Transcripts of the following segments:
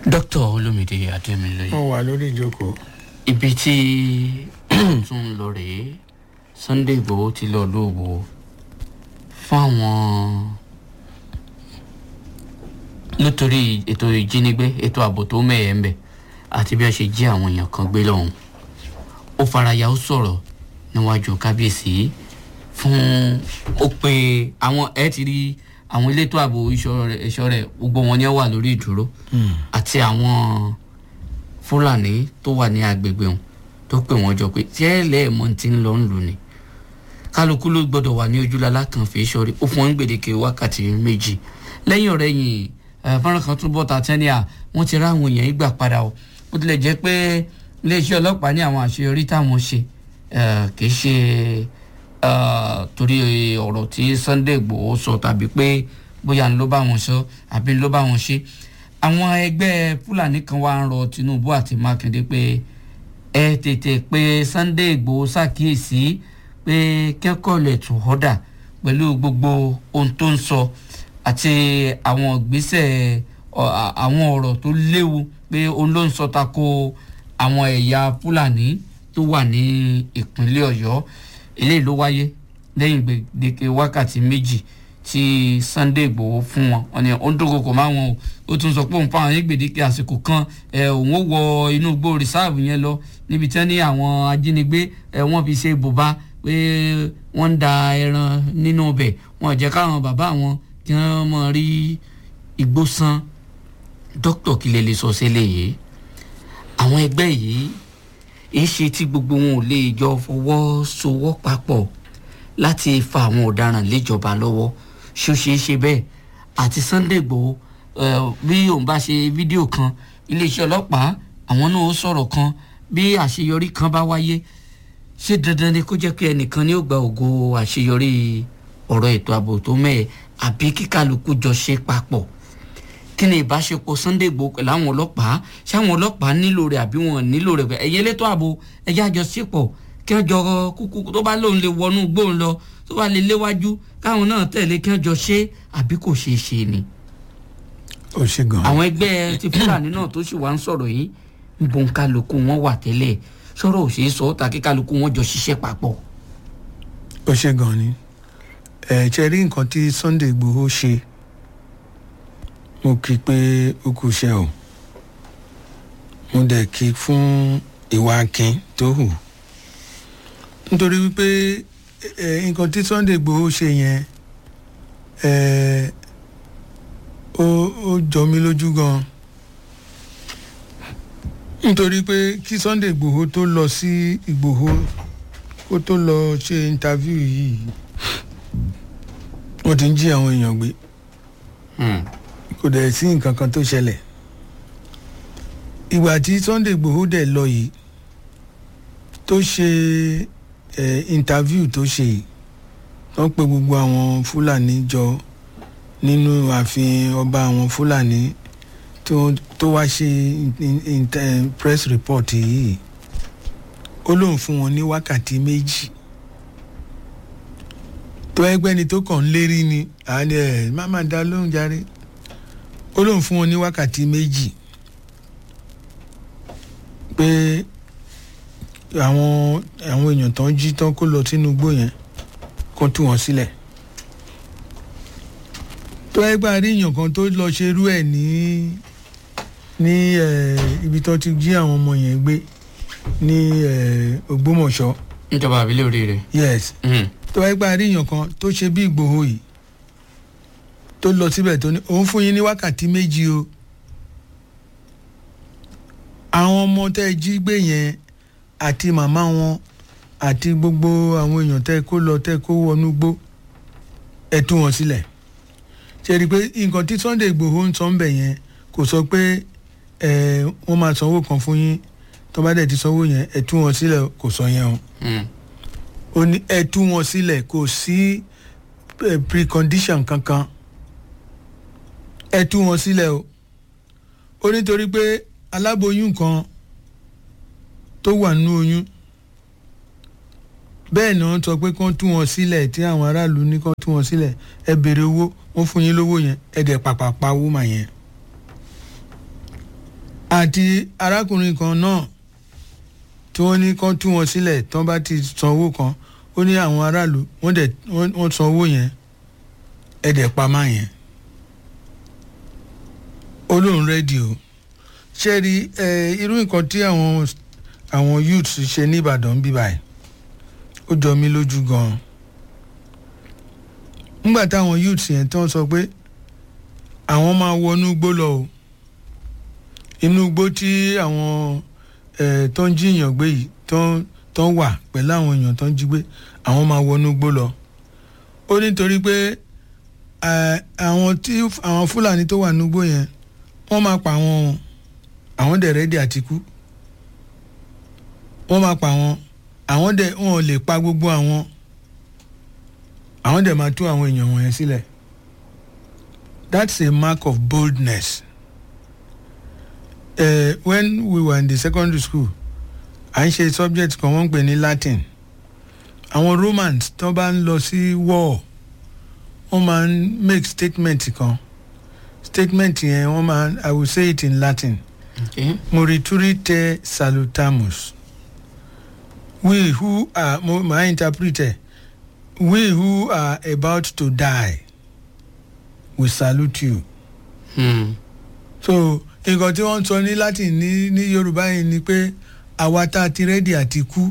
dókítà olómìdé adémilóye wọ́n wà lórí ìjókòó. ibi tí tún ń lọ rèé sunday igbòho ti lọ lóòwò fáwọn nítorí ètò ìjínigbé ètò ààbò tó mẹ́ẹ̀ẹ́ ń bẹ̀ àti bí wọ́n ṣe jí àwọn èèyàn kan gbé lọ́hùn ó faraya ó sọ̀rọ̀ níwájú kábíyèsí fún ó pe àwọn ẹ ti rí àwọn elétò ààbò ìṣọ́ rẹ̀ gbogbo wọn ni ó wà lórí ìdúró àti àwọn fúlàní tó wà ní agbègbè wọn tó pè wọ́n jọ pé tí ẹ lẹ́ẹ̀mọ́ ti ń lọ ń lù ní kálukú ló gbọ́dọ̀ wà ní ojúlala kan fi sọrí ó fún wọn gbèdéke wákàtí méjì lẹ́yìn ọ̀rẹ́ yìí fọ́nrán kan tún bọ́ ta tẹ́ni à wọ́n ti rá àwọn èèyàn yìí gbà padà o bó tilẹ̀ jẹ́ pé iléeṣẹ́ ọlọ́pàá ní àwọn àṣeyọrí táwọn ṣe kì í ṣe torí ọ̀rọ̀ tí sunday igbòho sọ tàbí pé bóyá ń ló bá wọn sọ àbí ń ló bá wọn ṣe àwọn ẹgbẹ́ fúlàní kan wá ń rọ tinubu àti mákindé pé ẹ tètè pé sunday igbòho ṣàkíyèsí pé kẹ́kọ̀ọ́ lè tún họ́dà pẹ̀lú gbogbo ohun tó ń sọ àti àwọn ìgbésẹ̀ àwọn ọ̀rọ̀ tó léwu pé òun ló ń sọ tako àwọn ẹ̀yà fúlàní tó wà ní ìpínlẹ̀ ọ̀yọ́ eléyìí ló wáyé lẹ́yìn gbèdéke wákàtí méjì tí sunday igbòho fún wọn wọn ni ó ń dúnkokò máa wọn o ó tún sọ pé òun fáwọn yín gbèdéke àsìkò kan ẹ òun ó wọ inú igbó rìsáàbù yẹn lọ níbi tí wọn ní àwọn ajínigbé ẹ wọn fi ṣe bùbá pé wọn ń da ẹran nínú ọbẹ wọn jẹ káwọn bàbá wọn kí wọn mọ rí igbó san dókítà kí lè lè sọ sílẹ̀ yìí àwọn ẹgbẹ́ yìí èé ṣe tí gbogbo wọn ò lè jọ fọwọ́sowọ́ papọ̀ láti fa àwọn ọ̀daràn léjọba lọ́wọ́ ṣó ṣeé ṣe bẹ́ẹ̀ àti sunday igbòho bí òun bá ṣe fídíò kan iléeṣẹ́ ọlọ́pàá àwọn náà ó sọ̀rọ̀ kan bí àṣeyọrí kan bá wáyé ṣé dandan ni kó jẹ́ pé ẹnìkan ni ó gba ògo àṣeyọrí ọ̀rọ̀ ètò ààbò tó mẹ́ẹ̀ àbí kíkálukú jọ ṣe papọ̀ kí ni ìbáṣepọ̀ sunday igbòho pẹ̀lú àwọn ọlọ́pàá ṣé àwọn ọlọ́pàá nílò rẹ̀ àbí wọn nílò rẹ̀ pẹ̀ ẹ̀yẹ elétò ààbò ẹ̀yẹ àjọṣepọ̀ kí wọ́n jọ kúkú tó bá lóun lè wọnú gbóhùn lọ tó bá lè léwájú káwọn náà tẹ̀lé kí wọ́n jọ ṣe àbí kò ṣeé ṣe ni. ó ṣe gan. àwọn ẹgbẹ́ ti fúlàní náà tó sì wá ń sọ̀rọ̀ yìí ń bon kálukú wọn wà tẹ́lẹ̀ sọ̀rọ̀ ò ṣeé sọ tàkí kálukú wọn jọ ṣiṣẹ́ papọ̀. ó ṣe gan ni ẹ ṣe rí nǹkan tí sunday igbòho ṣe mo kí i pé ó kù iṣẹ́ o mo dẹ̀ kí i fún ìwà akin tó hù nítorí wípé nǹkan tí sunday igbòho ṣe yẹn ó jọ mí lójú gan nítorí pé kí sunday igbòho tó lọ sí igbòho kó tó lọ ṣe interview yìí wọ́n ti ń jí àwọn èèyàn gbé kò dẹ̀ sí nǹkan kan tó ṣẹlẹ̀ ìgbà tí sunday igbòho dẹ̀ lọ yìí tó ṣe ẹ interview tó ṣe yìí wọ́n pe gbogbo àwọn fúlàní jọ nínú ààfin ọba àwọn fúlàní tó wá ṣe press report yìí ó lóun fún wọn ní wákàtí méjì tó ẹgbẹ́ ni tó kàn ń lérí ni àní ẹ̀ má má dá lóhùn járe ó lóun fún wọn ní wákàtí méjì pé àwọn àwọn èèyàn tán jí tán kó lọ sínú igbó yẹn kó tú wọn sílẹ̀ tó ẹgbẹ́ àríyàn kan tó lọ ṣerú ẹ̀ ní ní ibi tó ti jí àwọn ọmọ yẹn gbé ní ògbómọ̀ṣọ́. níjọba àbílẹ̀ oríire. yes tó ẹgbẹ́ àríyàn kan tó ṣe bí ìgbòho yìí tó lọ síbẹ̀ tó ní òun fún yín ní wákàtí méjì o àwọn ọmọ tẹ́ ẹ jí gbé yẹn àti màmá wọn àti gbogbo àwọn èèyàn tẹ́ kó lọ tẹ́ kó wọnú gbó ẹ tú wọn sílẹ̀ ṣe rí i pé nǹkan tí sunday igbòho ń sọ ń bẹ̀ yẹn kò sọ pé ẹ wọ́n máa sanwó kan fún yín tó bá dẹ̀ ti sanwó yẹn ẹ tú wọn sílẹ̀ kò sọ yẹn o ó ní ẹ tú wọn sílẹ̀ kò sí precondition kankan ẹ tú wọn sílẹ̀ o ó nítorí pé aláboyún kan tó wà nínú oyún bẹ́ẹ̀ ni wọ́n sọ pé kán tú wọn sílẹ̀ tí àwọn aráàlú ní kán tú wọn sílẹ̀ ẹ béèrè owó wọ́n fún yín lówó yẹn ẹ dẹ̀ pàpà pa owó mà yẹn àti arákùnrin kan náà tí wọ́n ní kán tú wọn sílẹ̀ tí wọ́n bá ti san owó kan ó ní àwọn aráàlú wọ́n dẹ̀ wọ́n san owó yẹn ẹ̀ dẹ̀ pa máa yẹn olóhùn rédíò ṣe rí irú nǹkan tí àwọn àwọn youths ṣe ní Ìbàdàn bí báyìí ó jọ mí lójú gan-an nígbà táwọn youths yẹn tí wọ́n sọ pé àwọn máa wọnú igbó lọ o inú igbó tí àwọn tó ń jíyàn gbé yìí tó ń wà pẹ̀lú àwọn èèyàn tó ń jí gbé àwọn máa wọnú igbó lọ ó nítorí pé àwọn tí àwọn Fúlàní tó wà nígbó yẹn wọ́n máa pa àwọn àwọn dẹ̀ rẹ́dí àti kú wọ́n máa pa àwọn àwọn dẹ̀ wọn ò lè pa gbogbo àwọn àwọn dẹ̀ máa tú àwọn èèyàn wọ̀nyẹn sílẹ̀ that's a mark of boldness uh, when we were in the secondary school à ń ṣe subject kan wọ́n ń pè ní Latin àwọn Romans tó bá ń lọ sí war wọ́n máa ń make statement kan statement yẹn wọ́n máa I will say it in Latin Okay. moriturite salutamus we who are my interpreter we who are about to die we salute you. Hmm. so nǹkan tí wọ́n ń sọ ní Latin ní ní Yorùbá yìí ni pé àwa tá a ti rẹ́dì àti kú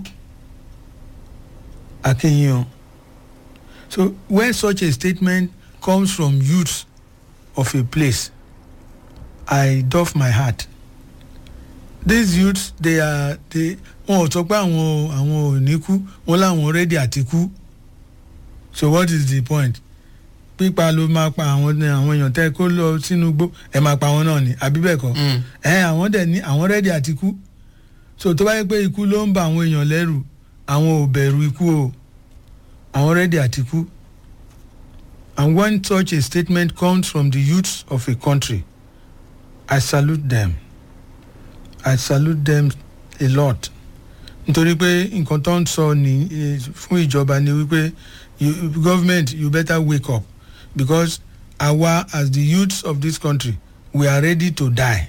àkínyàn so when such a statement comes from youths of a place I doff my heart these youths they are they wọn ò sọ pé àwọn àwọn ò ní kú wọn láwọn rẹ́dì àti kú so what is the point pípa ló máa pa àwọn àwọn èèyàn tẹ́ kó lọ sínú igbó ẹ máa pa àwọn náà ni àbí bẹ́ẹ̀ kọ́ Hmm. ẹ àwọn dẹ̀ ní àwọn rẹ́dì àti kú so tó bá yẹ pé ikú ló ń ba àwọn èèyàn lẹ́rù àwọn ò bẹ̀rù ikú o àwọn rẹ́dì àti kú and when such a statement comes from the youths of a country I salute them I salute them a lot nítorí pé nǹkan tó ń sọ ní eh, fún ìjọba ni wípé you, government you better wake up because àwa as the youths of this country we are ready to die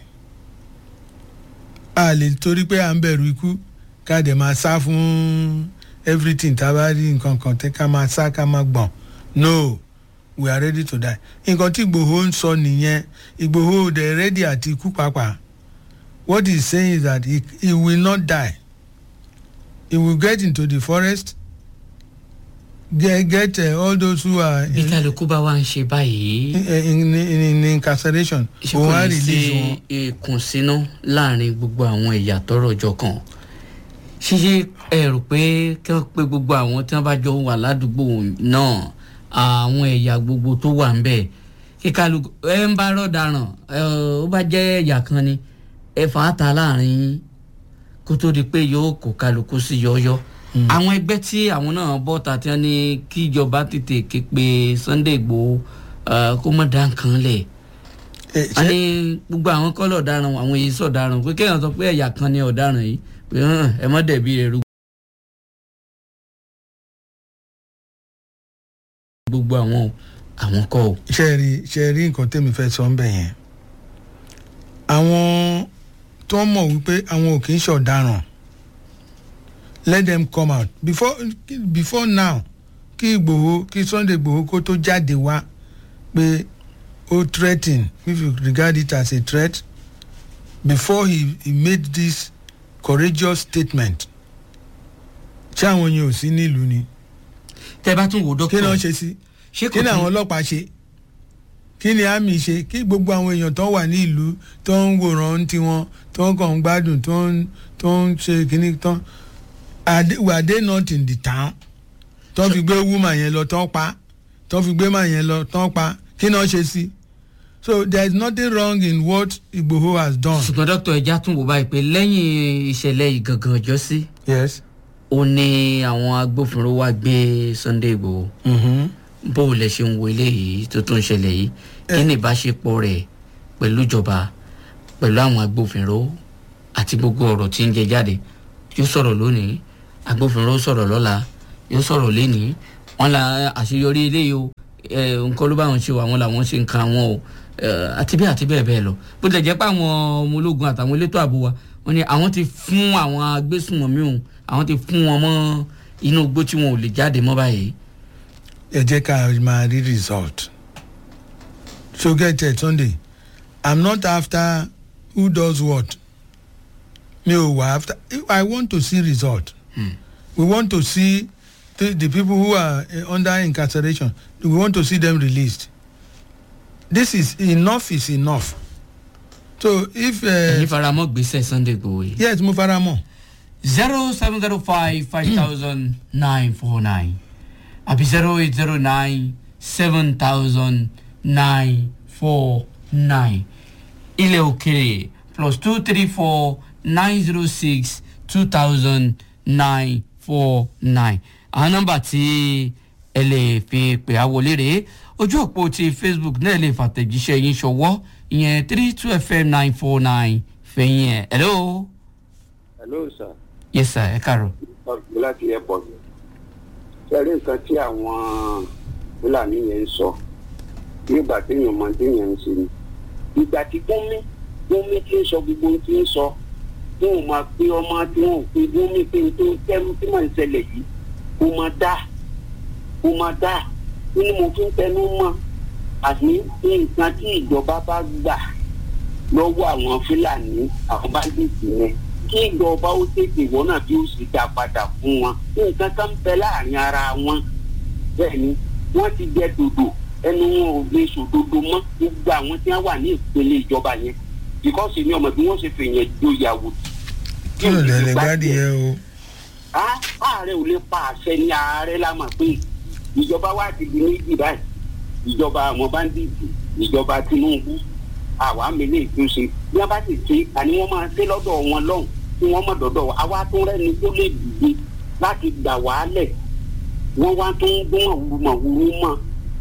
a lè torí pé à ń bẹ̀rù ikú ká dẹ̀ máa sá fún everything tá a bá rí nǹkan kan tẹ́ ká máa sá ká máa gbọ̀n no we are ready to die nǹkan tí Ìgbòho ń sọ nìyẹn Ìgbòho dẹ̀ ready àti ikú pàápàá what he is saying is that he, he will not die he will get into the forest get get uh, all those who are bí in, kálukú bá wá ń ṣe báyìí in, in, in incarceration ṣé òun kò á ní sí release wọn. ìkùnsínú láàrin gbogbo àwọn ẹ̀yà tọ́rọ̀ jọ kan ṣíṣe ẹ rò pé kí wọ́n pé gbogbo àwọn tí wọ́n bá jọ wà ládùúgbò náà àwọn ẹ̀yà gbogbo tó wà ń bẹ̀ kí kálukú ẹ ń bá rọ̀daràn ẹ ó bá jẹ́ ẹ̀yà kan ni ẹ fà á ta láàrin yín kó tó di pé yóò kó kálukú sí yọ́yọ́ àwọn ẹgbẹ́ tí àwọn náà bọ́ ta tí wọ́n ní kí ìjọba tètè ké pe Sunday Igboho eh, kó má dá nǹkan lẹ̀ Eh, a ṣé- ní gbogbo àwọn kọ́lọ̀ ọ̀daràn àwọn èyí sọ̀daràn pé kéèyàn sọ pé ẹ̀yà kan ni ọ̀daràn yìí pé hàn ẹ mọ́ dẹ̀bi rẹ̀ rú. gbogbo àwọn o, àwọn kọ́ o. ṣe rí ṣe rí nǹkan tẹ́mi fẹ́ sọ ń bẹ̀ yẹn àwọn tó mọ̀ wípé àwọn ò kì í ṣọ̀daràn let them come out before before now kí Ìgbòho kí Sunday Ìgbòho kó tó jáde wá pé ó threaten if you regard it as a threat before he, he made this courageous statement ṣé àwọn yẹn ò sí nílùú ni tẹ́ bá tún wò kí ni dókítà wọ́n ṣe sí ṣé kí kò ni àwọn tún ọlọ́pàá ṣe kí ni àmì ṣe kí gbogbo àwọn èèyàn tó wà ní ìlú tó ń wòran tiwọn tó ń kàn ń gbádùn tó ń tó ń ṣe kíní tán are they- were they not in the town tó fi gbé woman yẹn lọ tó pa tó fi gbé man yẹn lọ tó pa kí ni wọ́n ṣe sí so there is nothing wrong in what Igboho has done. ṣùgbọ́n dókítà ẹja tún wò báyìí pé lẹ́yìn ìṣẹ̀lẹ̀ ìgangan ọjọ́ sí yes. ó ní àwọn agbófinró wá gbé Sunday Igboho Mm-hmm. bó o lè ṣe ń wo eléyìí tó tún ṣẹlẹ̀ yìí kí ni ìbáṣepọ̀ rẹ̀ pẹ̀lú ìjọba pẹ̀lú àwọn agbófinró àti gbogbo ọ̀rọ̀ tí ń jẹ jáde yóò sọ̀rọ̀ lónìí agbófinró sọ̀rọ̀ lọ́la yóò sọ̀rọ̀ lénìí wọ́n la àṣeyọrí eléyìí o ẹ, nǹkan ló bá wọn ṣe o àwọn làwọn ṣe nǹkan àwọn o eh, àti bẹ́ẹ̀ àti bẹ́ẹ̀ bẹ́ẹ̀ lọ bó tilẹ̀ jẹ́ pé àwọn ọmọ ológun àtàwọn elétò ààbò wa wọ́n ní àwọn ti fún àwọn agbésùnmọ̀mí òun àwọn ti fún wọn mọ́ inú igbó tí wọn ò lè jáde mọ́ báyìí. ẹ jẹ́ ká máa rí result so get it sunday i'm not after who does what mi ò wá after i want to see result Hmm. we want to see the, the people who are uh, under incarceration we want to see them released this is enough is enough so if ẹ̀yin uh, faramọ́ gbèsè sunday gbòó yìí. yes mo fara mọ́ zero seven zero five five thousand nine four nine àbí zero eight zero nine seven thousand nine four nine ilẹ̀ òkèrè plus two three four nine zero six two thousand nine four nine àwọn nọ́mbà tí ẹ lè fi pè á wọlé rèé ojú òpó ti facebook náà lè fàtẹ̀jíṣẹ́ yín ṣọwọ́ ìyẹn three two fm nine four nine fẹ̀yìn ẹ̀ hello hello sir yes sir ẹ káàárọ̀. ọ̀gbìn láti airport ṣẹ́rí nǹkan tí àwọn fúlàní yẹn ń sọ nígbà téèyàn mọ téèyàn ń ṣe ni ìgbà tí gómi gómi tí ń sọ gbogbo ohun tí ń sọ tí wọn máa pé ọmọ tí wọn ò pé gómi pé n tó tẹnu tí màá ń ṣẹlẹ̀ yìí kó máa dá kó máa dá kí ni mo fi ń tẹnu mọ́ àti nǹkan tí ìjọba bá gbà lọ́wọ́ àwọn fúlàní àwọn báńdíìtì yẹn kí ìjọba ó tètè wọ́n náà bí ó sì dá padà fún wọn nǹkan kan bẹ láàrin ara wọn bẹ́ẹ̀ ni wọ́n ti jẹ dòdò ẹnu wọn ò lè sòdodo mọ́ gbogbo àwọn tí wọ́n wà ní ìpele ìjọba yẹn bíkọ́sì ni ọmọ bí wọ́n ṣe fèèyàn joyàwó. kí ló dé lè gbádìí yẹn o Á- ààrẹ ò lè pa àṣẹ ní ààrẹ la mọ̀ pé ìjọba wa ti di méjì báyìí ìjọba àwọn báńdíìtì ìjọba tinubu àwa mele ìtúnṣe bí wọn bá sì ṣe àní wọn máa ṣe lọ́dọ̀ wọn lọ́hùn tí wọ́n mọ̀ dọ́dọ̀ wa àwa tó rẹ́ni tó lè dìde láti gbà wá lẹ̀ wọ́n wá tó ń gbọ́n àwùrùmọ̀wùrù mọ́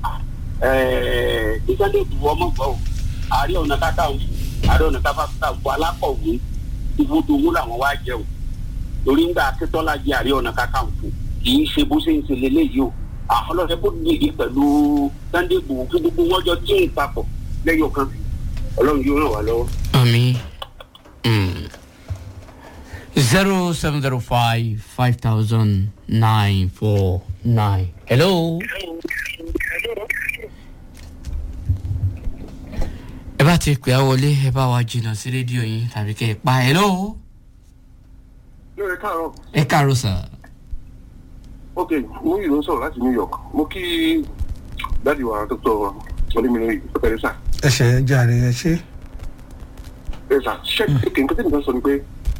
ìsọ́lẹ̀ ìdúró ọmọ gbọ́ ò àárẹ̀ ọ̀nà kákàǹfò àárẹ̀ ọ̀nà kákàǹfò alákọ̀wé ibùdó owó làwọn wá jẹ o torí ńgbà akẹ́tọ́lá jẹ àárẹ̀ ọ̀nà kákàǹfò kì í ṣe bó ṣe ń ṣe lélẹ́yìí o àwọn ọlọ́dẹ kó dìde pẹ̀lú sunday igbòho kí gbogbo wọn jọ tí ń papọ̀ lẹ́yọ̀ kan ọlọ́run yóò ràn wá lọ́wọ́. Ami. Zero seven zero five five thousand nine four nine. Hello. Ẹ bá ti pè á wọlé, ẹ bá wa jìnnà sí rédíò yín tàbí kẹ́ ẹ pa. Hello. lórí káàárọ̀ Ẹ káàárọ̀ sà. ok mo yìí ló ń sọ̀rọ̀ láti new york mo kí dáàdi wa dr olómìnira pẹ̀lẹ́ sà ẹ ṣe ẹ jàre ẹ ṣe ẹ sà ṣe kéèké nǹkan tẹ́lẹ̀ kan sọ ni pé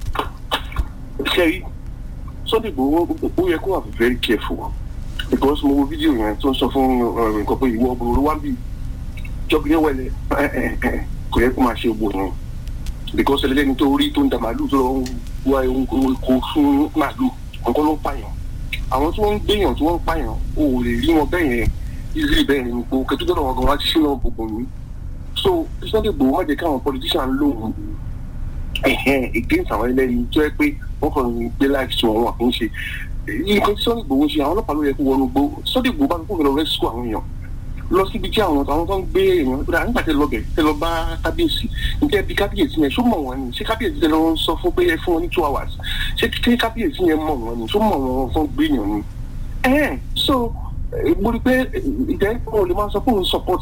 ṣe rí sunday igbòho ó yẹ kó wà very careful because mo wo fídíò yẹn tó ń sọ fún uh, nǹkan pé ìwọ ọgbọ̀n wá bí jọ́bi yẹn wẹ̀lẹ̀ kò yẹ kó máa ṣe gbò yẹn because ẹlẹ́ni tó rí tó ń da màálù tó lọ ń wá kó fún màálù nǹkan ló ń pààyàn àwọn tí wọ́n ń gbéyàn tí wọ́n ń pààyàn ò lè rí wọn bẹ́ẹ̀ yẹn easily bẹ́ẹ̀ yẹn nípo kẹtù dọ́dọ̀ wọn gan wá ti ṣínà gbogbo mi so Sunday Igboho má jẹ́ káwọn politician lóhùn ẹ̀hẹ́n against àwọn ẹlẹ́ni tó yẹ pé wọ́n kàn ń gbé láìsí wọn wọn àkó ń ṣe nǹkan tí Sunday Igboho ṣe àwọn ọlọ́pàá ló yẹ kó wọnú gbó Sunday Igboho bá kó lọ rescue àwọn èèyàn lọ síbi tí àwọn àwọn tó ń gbé èèyàn rà nígbà tẹ lọ bẹ tẹ lọ bá kábíyèsí ǹjẹ́ bí kábíyèsí yẹn ṣó mọ̀ wọ́n ni ṣé kábíyèsí tẹ lọ ń sọ fún pé ẹ fún wọn ní two hours ṣé kí kábíyèsí yẹn mọ̀ wọ́n ni ṣó mọ̀ wọ́n fún gbé èèyàn ni. ẹ so eh, mo rí i pé ìjẹ́ wọn ò lè máa sọ pé òun support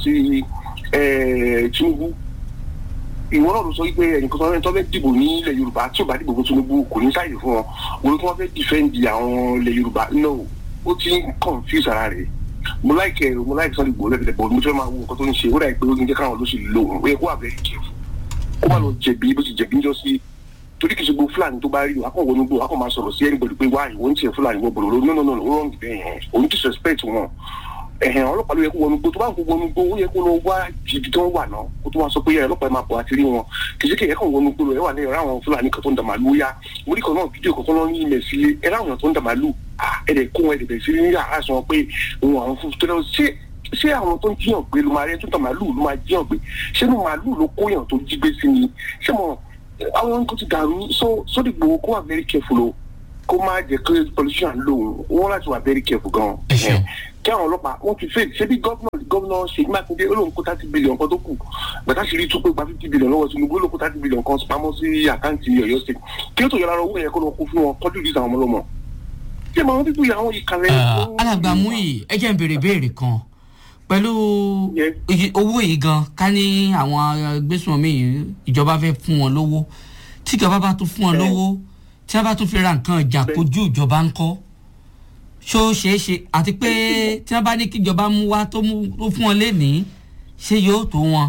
eh, Tinubu ìwọ náà ló sọ wípé ẹnìkan tó ń tó fẹ́ dìbò ní ilẹ̀ Yorùbá tí ò bá dìbò fún Tinubu kò ní sáyè fún wọn òun tí wọ́n fẹ́ defend àwọn ilẹ̀ Yorùbá no ó ti ń confuse ara rẹ̀ mo láìkẹ mo láìkẹ Sunday Igboho lẹ́gbẹ̀ẹ́ bọ̀ mo fẹ́ máa wo nǹkan tó ń ṣe ó dà pé ó ń jẹ́ káwọn olóṣèlú lò ó yẹ kó wà bẹ́ẹ̀ kẹ́ kó má lọ jẹ̀bi bó ti jẹ̀bi ń jọ sí torí kìí ṣe gbogbo Fúlàní tó bá rí o akọ̀ wọnú gbò akọ̀ máa sọ̀rọ̀ sí anybody pé wáyé wọ́n ń tiẹ̀ Fúlàní wọ́n bọ̀rọ̀ lórí no no no no ó rọ̀ níbẹ̀ yẹn òun ti suspect wọn ẹ̀hẹ̀n ọlọ́pàá ló yẹ kó wọnú gbó tó bá ń kó wọnú gbó ó yẹ kó lọ wá ibi tó ń wà náà kó tó wá sọ pé ẹ ọlọ́pàá ẹ máa bọ̀ àti rí wọn kì í ṣe kí ẹ kàn wọnú gbó lọ ẹ wà ní ẹ̀rọ àwọn Fúlàní kan tó ń da màlúù yá orí kan náà fídíò kankan lọ ní ilẹ̀ sílé ẹ ráwọn èèyàn tó ń da màlúù ẹ dẹ̀ kó wọn ẹ dẹ̀ bẹ̀rẹ̀ sí ní yàrá sọ pé òun àwọn fún tó lọ ṣé ṣé àwọn tó ń jíyàn gbé ló máa rí ẹ tó ń da màlúù ló máa jíyàn gbé ṣé ní màlúù ló kóyàn tó jí gbé sí ni ṣé mo àwọn nǹkan ti dàrú so Sunday Igboho kó wà very careful o kó má jẹ kí politician lòun wọn láti wà very careful gan Ẹ ṣeun. kí àwọn ọlọ́pàá wọn ti fẹ́ ṣe bí gọ́vnà gómìnà ṣèyí mákindé ó lóun kó thirty billion kan tó kù gbàtà ṣe rí tó pé gba fifty billion lọ́wọ́ tinubu ó lóun kó thirty billion kan pamọ́ sí àkáǹtì ọ̀yọ́ state kí ló tó yọra owó yẹn kó lọ kó fún wọn tọ́jú ìdí àwọn ọmọlọ́mọ ṣé màá pípú yà àwọn ìkàlẹ̀. alàgbà muyi ẹ jẹ́ n béèrè béèrè kan pẹ̀lú Yes. iye- owó yìí gan ká ní àwọn gbésùnmí yìí ìjọba fẹ́ fún wọn lówó tí ìjọba bá tún fún wọn lówó tí wọ́n bá tún fi ra nǹkan ìjà Bẹ́ẹ̀. kojú ìjọba ń kọ́ ṣó ṣeé ṣe àti pé tí wọ́n bá ní kí ìjọba mú wá tó mú tó fún wọn lénìí ṣé yóò tó wọn.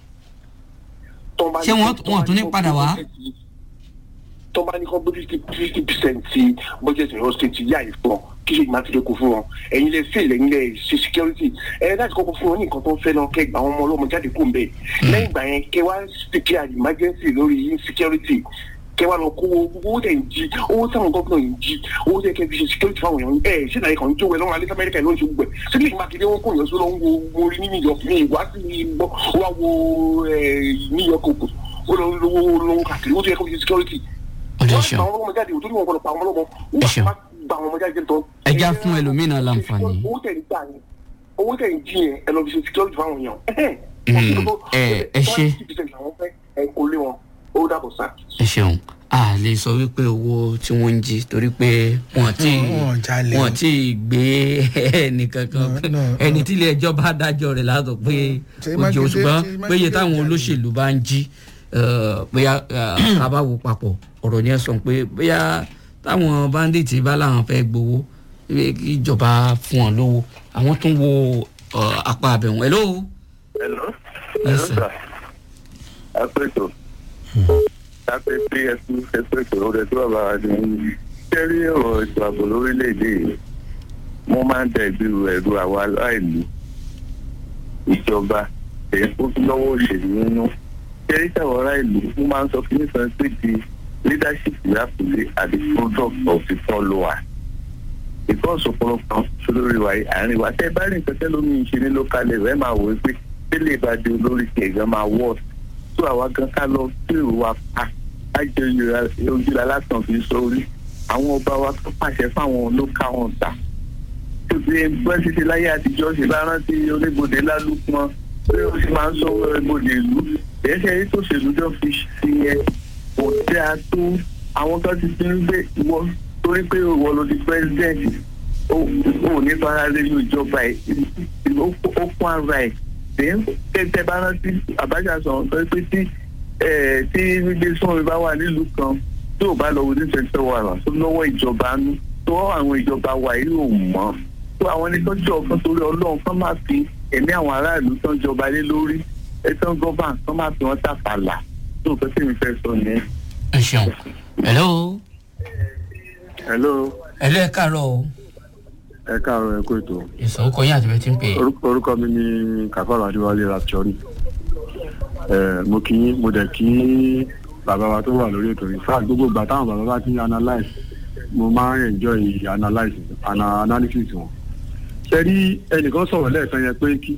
ṣé wọ́n- wọ́n tún ní padà wá? tó bá ní kọ́ gbé fifty fifty percent ti budget ọ̀yọ́ state yá ìfọ̀ kí ṣe mákindé kó fún wọn ẹ̀yin lè fail ẹ̀yin lè ṣe security ẹ̀ láti kọ́kọ́ fún wọn ní nǹkan tó ń fẹ́ náà kẹ́ gba àwọn ọmọ ọlọ́mọ jáde kó ń bẹ̀ lẹ́yìn ìgbà yẹn kẹ́ wá declare emergency lórí insecurity kẹ́ wá lọ kó owó tẹ̀ ń jí owó táwọn gómìnà yìí ń jí owó tẹ̀ kẹ́ fi ṣe security fáwọn èèyàn ẹ̀ ṣé náà kàn ń jó wẹ̀ lọ́wọ́ alẹ́ amẹ́ríkà ló ń ṣe gbogbo ẹ̀ sílẹ̀ mákindé wọn kò yàn sí lọ́wọ́ wo orí ní new york ní ìwá sí gbọ́ wá wo ẹ̀, new york òkú ó lọ lówó lówó káàkiri ó tẹ̀ kẹ́ fi ṣe security ọ̀dẹ̀ wọ́n ṣeun pa àwọn ọmọ jáde òtún ní wọn gbọ́dọ̀ pa àwọn ọmọ Ẹ ṣeun. wọ́n bá gba àwọn ọmọ jáde jẹ́ tán. Ẹ já fún ẹlòmíràn láǹfààní. owó tẹ̀ ń gbà yẹn owó tẹ̀ ń jí yẹn ẹ lọ fi ṣe security fáwọn èèyàn. Mm, ẹ- ẹ ṣé. ẹ kò lé wọn ó dàbọ̀ sá. ẹ ṣeun a lè sọ wípé owó tí wọ́n ń jí torí pé wọ́n ti Wọ́n jalè. wọ́n ti gbé ẹnìkankan No, no, ẹni tí ilé ẹjọ́ bá dájọ́ rẹ̀ látọ̀ pé Ṣèyí ojú Mákindé- ṣùgbọ́n Ṣèyí péye Mákindé táwọn jalè. olóṣèlú bá ń jí eh, bóyá eh, ká bá wo papọ̀ ọ̀rọ̀ ni ẹ sọ pé bóyá táwọn bandits bá láwọn fẹ́ gbowó eh, kí ìjọba fún wọn lówó àwọn tún wo eh, apá abẹ̀wọ̀n hello Hello. Yes, sir. Apẹ̀tọ̀. Apẹ̀tẹ̀ ẹ̀sùn ẹ̀pẹ̀tọ̀ ọ̀rẹ́ tó bàbá wa ni. Kẹ́rí ọ̀rọ̀ ètò ààbò lórílẹ̀‐èdè yìí. Mo máa ń da ìbírú ẹ̀rù àwa aláìlú. Ìjọba èyí tó fi lọ́wọ́ òṣèlú nínú. Kẹ́rí táwọn ará ìlú mo máa ń sọ fún nípa pé di leadership lápùlé àti product of the follower. Because ọ̀pọ̀lọpọ̀ sólórí wa yìí àárín wa tẹ́ bá rí nǹkan tẹ́ lómi ṣe ní local level ẹ̀ máa wò ó pé tẹ́lẹ̀ bá di olórí kẹ̀gán máa wọ̀ tó àwa gan ká lọ sí ìrù wa pa á jẹ ojúlá lásán fi sórí àwọn ọba wa tó pàṣẹ fáwọn local hunter tó fi bọ́n ṣe ṣe láyé àtijọ́ ṣe bá rántí oníbodè lálùpọ̀ pé ó sì máa ń sọ oníbodè ìlú ẹ̀ṣẹ̀ yìí tó ṣèlú jọ fi sí yẹn kò dáa tó àwọn kan ti fi ń gbé ìwọ torí pé ìwọ ló di president ó ó ní fara lẹ́nu ìjọba ẹ̀ ó ó fún ara ẹ̀ tẹ́tẹ́ bá rántí àbájá sọ̀rọ̀ sọ pé tí ẹ̀, tí gbígbé sọ́ọ̀rì bá wà nílùú kan tí ò bá lọ wo ní twenty one hours tó lọ́wọ́ ìjọba nú tó àwọn ìjọba wa yìí ò mọ́ tó àwọn ẹni tó jọ ọ̀kan torí ọlọ́run kán máa fi ẹ̀mí àwọn aráàlú tán jọba lé lórí ẹ̀tàn gọ́bà kán máa fi wọ́n tàfàlà tó nǹkan tí mi fẹ́ sọ nìyẹn. ẹ ṣeun hello hello hello ẹ káàárọ̀ o ẹ káàárọ̀ ẹ kó ètò ìsọ̀rọ̀ kọ́ yín àti bẹ́ẹ̀ ti ń pè é. orúkọ mi ni kàfàrà adéwálé raptori mo kí mo dẹ̀ kí bàbá wa tó wà lórí ètò yìí fáà gbogbo ìgbà táwọn bàbá bá ti ń analyse mo máa ń enjoy analysis ana analysis wọn. ṣe rí ẹnìkan sọ̀rọ̀ lẹ́ẹ̀kan yẹn pé kí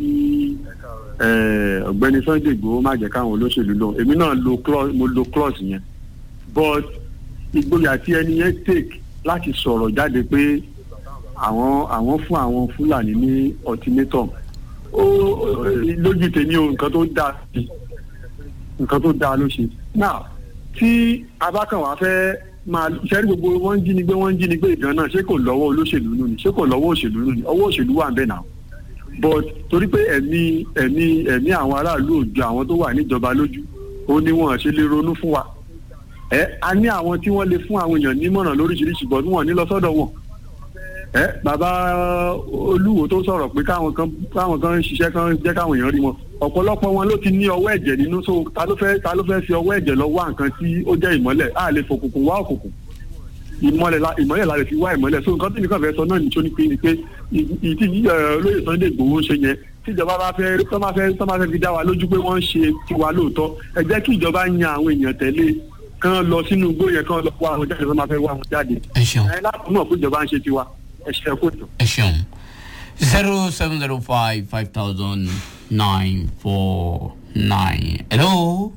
eh, ọ̀gbẹ́ni sunday igbòho má jẹ́ káwọn olóṣèlú lọ èmi náà lo clause mo lo clause yẹn but ìgboyà tí ẹni yẹn take láti sọ̀rọ̀ jáde pé àwọn àwọn fún àwọn fúlàní ní ultimatum ó ó- lójú tèmi o nǹkan tó dáa sí nǹkan tó dáa ló ṣe now tí abákanwá fẹ́ máa ṣẹ́rí gbogbo wọ́n ń jí ni gbé wọ́n ń jí ni gbé ìgan náà ṣé kò lọ́wọ́ olóṣèlú nù ni ṣé kò lọ́wọ́ òṣèlú nù ni ọwọ́ òṣèlú wà ń bẹ̀ náà but torí pé ẹ̀mí ẹ̀mí ẹ̀mí àwọn aráàlú ò ju àwọn tó wà níjọba lójú ó ní wọn ṣe lè ronú fún wa ẹ a ní àwọn tí wọ́n lè fún àwọn èèyàn nímọ̀ràn lóríṣiríṣi bọ̀ tí wọ́n ní lọ sọ́dọ̀ wọn ẹ bàbá olúwo tó sọ̀rọ̀ pé káwọn kan káwọn kan ń ṣiṣẹ́ kan jẹ́ káwọn èèyàn rí wọn ọ̀pọ̀lọpọ̀ wọn ló ti ní ọwọ́ ẹ̀jẹ̀ nínú so ta ló fẹ́ ta ló fẹ́ fi ọwọ́ ẹ̀jẹ̀ lọ wá nǹkan tí ó jẹ́ ìmọ́lẹ̀ a lè fòkùnkùn wá òkùnkùn ìmọ́lẹ̀ la ìmọ́lẹ̀ la lè fi wá ìmọ́lẹ̀ so nǹkan tí nìkan fẹ́ sọ náà ní tó ní pé ni pé ìtì olóyè Sunday Igboho ń ṣe yẹn tíjọba bá fẹ́ tó máa fẹ́ tó máa fẹ́ fi dá wa lójú pé wọ́n ń ṣe tiwa lóòótọ́ ẹ jẹ́ kí ìjọba yan àwọn èèyàn tẹ̀lé kán lọ sínú igbó yẹn kán lọ wá àwọn jáde tó máa fẹ́ wá àwọn jáde ẹ ṣeun ẹ láti mọ̀ pé ìjọba ń ṣe tiwa ẹ ṣe ẹ kó tó. ẹ ṣeun zero seven zero five five thousand nine four nine hello.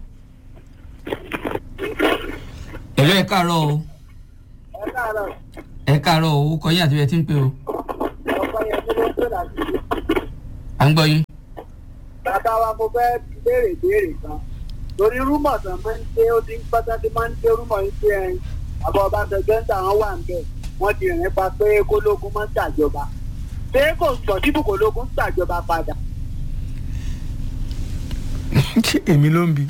hello ẹ káàárọ̀ o ẹ káàárọ̀ ẹ káàárọ̀ o ó kọ yín àti bẹ́ẹ̀ tí ń pè o ọkọ yẹn tó ló ń pè láti à ń gbọ́ yín. bàbá wa mo fẹ́ béèrè béèrè kan torí rúmọ̀ tán máa ń ṣe ó ti ń pátá tí máa ń ṣe rúmọ̀ yìí ṣe ẹyin àbọ̀ ọbaṣẹ́jọ́ ń tà wọ́n wà ń bẹ̀ wọ́n ti rìn pa pé kólógún máa ń ṣàjọba ṣé kò sọ dípò kólógún ṣàjọba padà. ṣé èmi ló ń bi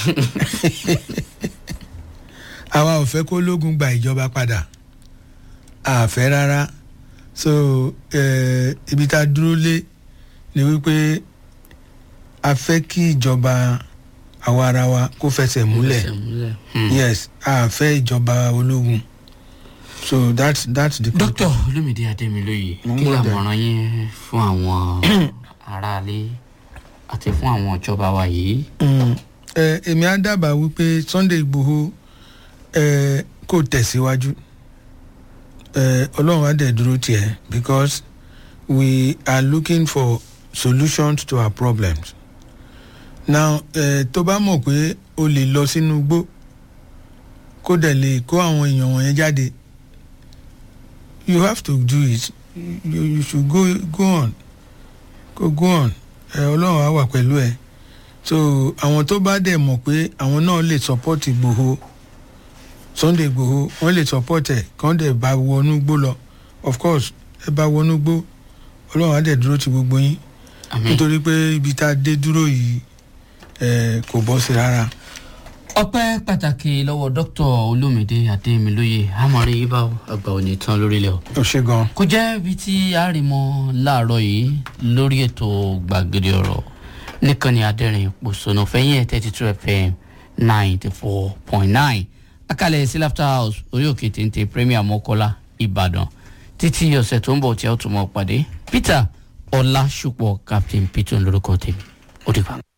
àwa ò fẹ́ kó lógun gba ìjọba padà àfẹ́ rárá so eh, ibi tá a dúró lé ni wípé a fẹ́ kí ìjọba àwa ara wa kó fẹsẹ̀ múlẹ̀ Fẹsẹ̀ múlẹ̀. Hmm. yes a fẹ́ ìjọba ológun so that's that's the dókítà olómìdí adémilóye Mo ń kí gbọ́ dẹ̀. làmọ̀ràn yín fún àwọn aráalé àti fún àwọn ìjọba wa yìí. Mm, ẹ, èmi á dábàá wípé sunday igbòho ẹ, kò tẹ̀síwájú ẹ, ọlọ́run á dẹ̀ dúró tiẹ̀ because we are looking for solutions to our problems now ẹ, tó bá mọ̀ pé o lè lọ sínú igbó kó dẹ̀ lè kó àwọn èèyàn wọ̀nyẹn jáde you have to do it you, you should go go on go go on ẹ, ọlọ́run á wà pẹ̀lú ẹ so àwọn tó bá dẹ̀ mọ̀ pé àwọn náà lè support ìgbòho sunday ìgbòho wọ́n lè support ẹ̀ kàn dẹ̀ bá wọnú gbó lọ of course ẹ bá wọnú gbó ọlọ́run á dẹ̀ dúró ti gbogbo yín àmì nítorí pé ibi tá a dé dúró yìí ẹ kò bọ́ sí rárá. ọpẹ́ pàtàkì lọ́wọ́ dókítà olómìdí adémilóye àmọ̀rí yìí bá àgbà òní tán lórílẹ̀ o. ó ṣe gan. kò jẹ́ ibi tí a rí mọ́ láàárọ̀ yìí lórí ètò gbàgede ọ̀rọ̀ níkànnì adẹ́rìn pòṣónà fẹ́yìn ẹ̀ thirty two fm ninety four point nine akálẹ̀ sí laughter house orí òkè téńté premier mọ́kọ́lá ìbàdàn títí ọ̀sẹ̀ tó ń bọ̀ tí a ó tún mọ̀ pàdé peter ọlá ṣùpọ̀ captain peter lórúkọ tèmi ó dìgbà.